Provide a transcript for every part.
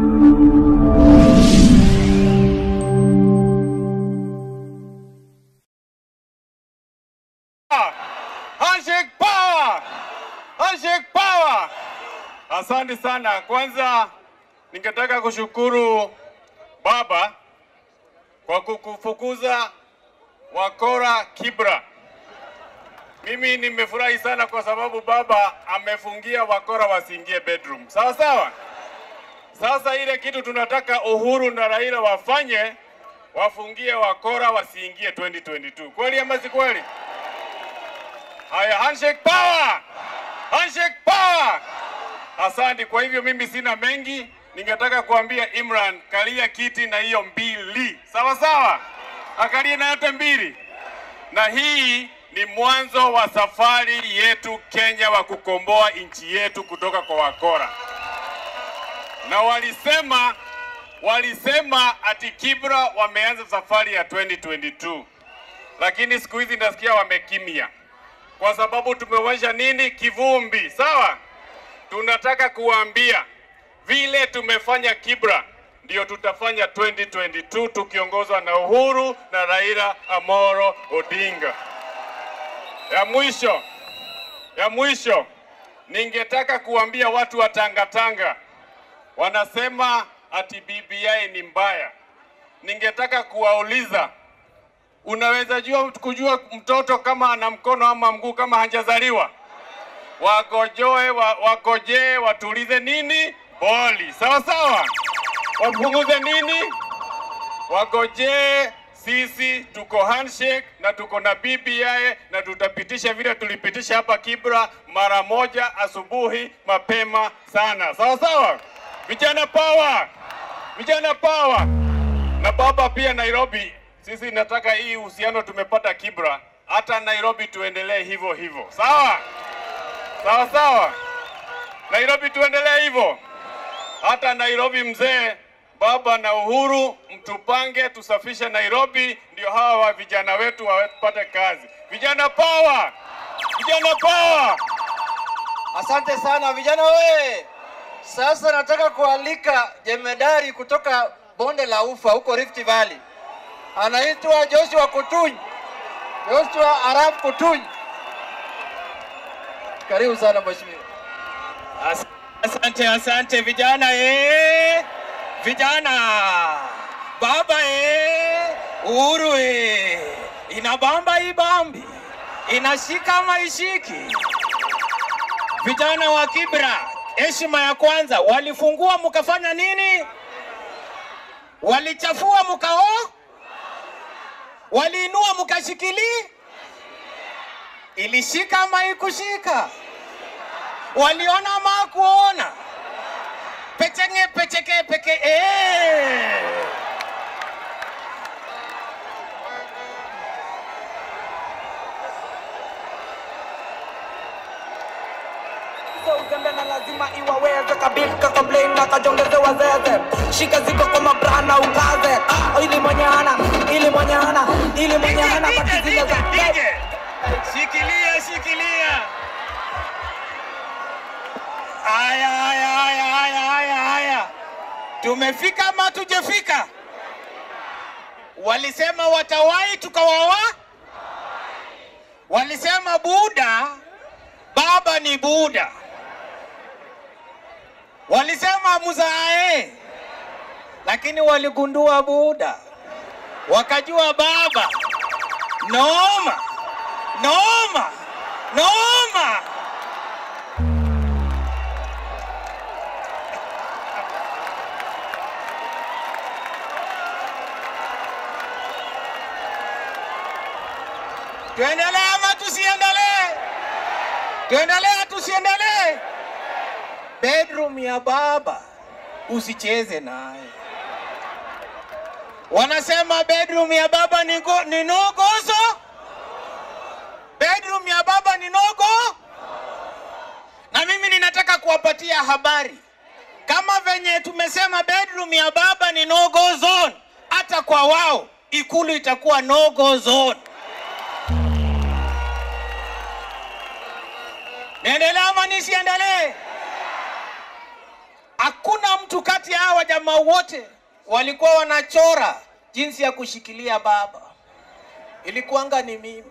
Handshake power! Handshake power! Asante sana. Kwanza ningetaka kushukuru baba kwa kukufukuza wakora Kibra. Mimi nimefurahi sana kwa sababu baba amefungia wakora wasiingie bedroom. Sawa sawa. Sasa ile kitu tunataka Uhuru na Raila wafanye, wafungie wakora wasiingie 2022. Kweli ama si kweli? Haya, handshake power! Handshake power! Asante. Kwa hivyo mimi sina mengi, ningetaka kuambia Imran, kalia kiti na hiyo mbili, sawa sawa, akalie na yote mbili, na hii ni mwanzo wa safari yetu Kenya wa kukomboa nchi yetu kutoka kwa wakora. Na walisema walisema ati Kibra wameanza safari ya 2022 lakini siku hizi nasikia wamekimya kwa sababu tumewasha nini? Kivumbi. Sawa, tunataka kuwaambia vile tumefanya Kibra ndio tutafanya 2022 tukiongozwa na Uhuru na Raila Amoro Odinga. Ya mwisho, ya mwisho, ningetaka kuambia watu wa Tangatanga wanasema ati BBI ni mbaya. Ningetaka kuwauliza Unaweza jua kujua mtoto kama ana mkono ama mguu kama hajazaliwa? Wagojoe wa, wagojee watulize nini boli, sawa sawa, wapunguze nini, wagojee. Sisi tuko handshake na tuko na BBI na tutapitisha vile tulipitisha hapa Kibra mara moja asubuhi mapema sana, sawa sawa. Vijana power, vijana power. Na baba pia Nairobi sisi nataka hii uhusiano tumepata Kibra, hata Nairobi tuendelee hivyo hivyo, sawa sawa sawa. Nairobi tuendelee hivyo, hata Nairobi mzee, baba na Uhuru, mtupange tusafishe Nairobi, ndio hawa wa vijana wetu wapate kazi. Vijana power, vijana power. Asante sana vijana we. Sasa nataka kualika jemedari kutoka bonde la Ufa huko Rift Valley, anaitwa Joshua Kutuny. Joshua Arap Kutuny, karibu sana mheshimiwa. As- Asante, asante vijana eh, vijana baba eh, Uhuru eh, inabamba ibambi, inashika maishiki. Vijana wa Kibra, heshima ya kwanza, walifungua mkafanya nini? Walichafua mkao, waliinua mkashikili, ilishika ama ikushika? waliona ama kuona pechenge pecheke peke eh. So uzembe na lazima iwaweze kabilka complain na kajongeze wazeze shika ziko kwa mabrana ukaze ah, ili mwenye hana ili mwenye hana ili mwenye hana DJ, basi zile za DJ, DJ. Shikilia, shikilia. Haya, haya, haya, haya, haya, haya. Tumefika ama tujefika? Walisema watawahi tukawawa. Walisema Buda, baba ni Buda. Walisema mzae, lakini waligundua Buda, wakajua baba Noma, noma, noma. Tuendelee ama tusiendelee? Tuendelee tusiendelee? Bedroom ya baba usicheze naye. Wanasema bedroom ya baba ni, go, ni no gozo. Bedroom ya baba ni nogo. Na mimi ninataka kuwapatia habari kama venye tumesema bedroom ya baba ni no go zone, hata kwa wao ikulu itakuwa no go zone. Niendelee ama nisiendelee? Hakuna mtu kati ya hawa jamaa wote walikuwa wanachora jinsi ya kushikilia baba, ilikuwanga ni mimi.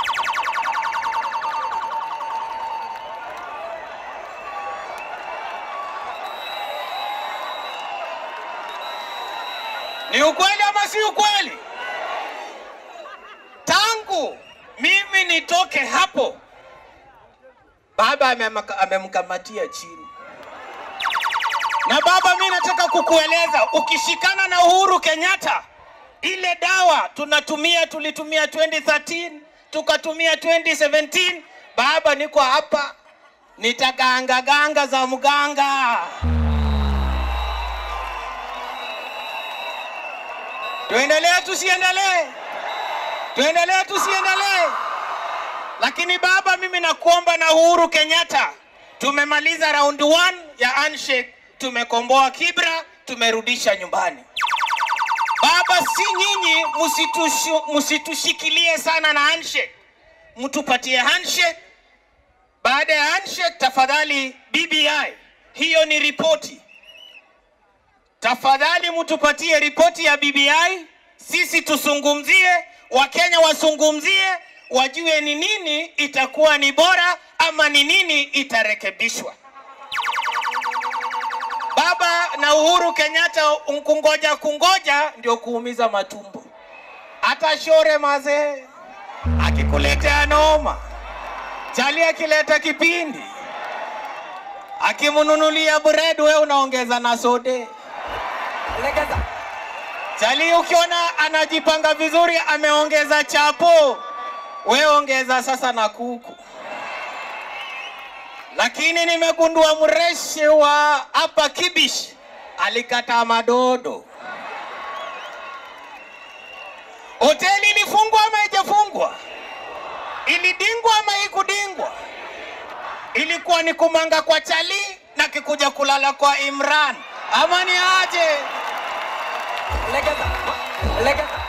Ni ukweli ama si ukweli? Tangu mimi nitoke hapo, baba amemaka- amemkamatia chini. Na baba, mi nataka kukueleza, ukishikana na Uhuru Kenyatta, ile dawa tunatumia, tulitumia 2013 tukatumia 2017. Baba, niko hapa, nitaganga ganga za mganga. Tuendelee tusiendelee? Tuendelee tusiendelee? Lakini baba, mimi nakuomba na Uhuru Kenyatta, tumemaliza round one ya handshake, tumekomboa Kibra, tumerudisha nyumbani. Baba, si nyinyi msitushu- msitushikilie sana na handshake, mtupatie handshake. Baada ya handshake, tafadhali BBI, hiyo ni ripoti. Tafadhali mtupatie ripoti ya BBI, sisi tusungumzie, Wakenya wasungumzie, wajue ni nini itakuwa ni bora ama ni nini itarekebishwa. Baba na Uhuru Kenyatta kungoja kungoja ndio kuumiza matumbo. Hata Shore mazee akikuletea noma, Chali akileta kipindi, akimnunulia bread, we unaongeza na sode. Legeza. Chali ukiona anajipanga vizuri, ameongeza chapo, we ongeza sasa na kuku. Lakini nimegundua mreshi wa hapa Kibish alikataa madodo. Hoteli ilifungwa ama haijafungwa? Ilidingwa ama haikudingwa? Ilikuwa ni kumanga kwa Chali na kikuja kulala kwa Imran, ama ni aje? Legeza. Legeza.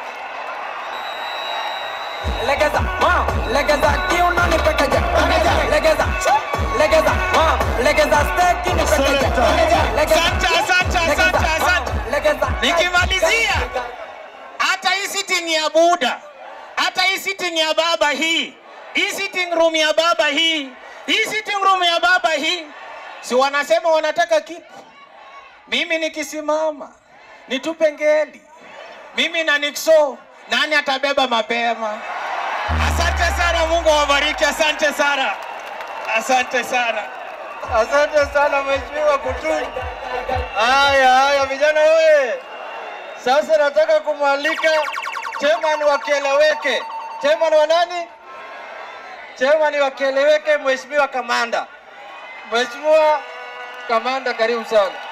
Legeza. Ma. Legeza kiuno ni pekeje. Legeza. Legeza. Ma. Legeza steki ni pekeje. Legeza. Asante, asante, Legeza. asante, asante. Ma. Legeza. Nikimalizia, hata hii sitting ya Buda, hata hii sitting ya baba hii, hii sitting room ya baba hii, hii sitting room ya baba hii, si wanasema wanataka kipu? Mimi nikisimama nitupe ngeli, mimi na Nixo, nani atabeba mapema? Asante sana, Mungu awabariki. Asante sana, asante sana. Asante sana Mheshimiwa Kutuny. Haya haya, vijana oye! Sasa nataka kumwalika chairman wa Kieleweke. Chairman wa nani? Chairman wa Kieleweke, Mheshimiwa Kamanda. Mheshimiwa Kamanda, karibu sana.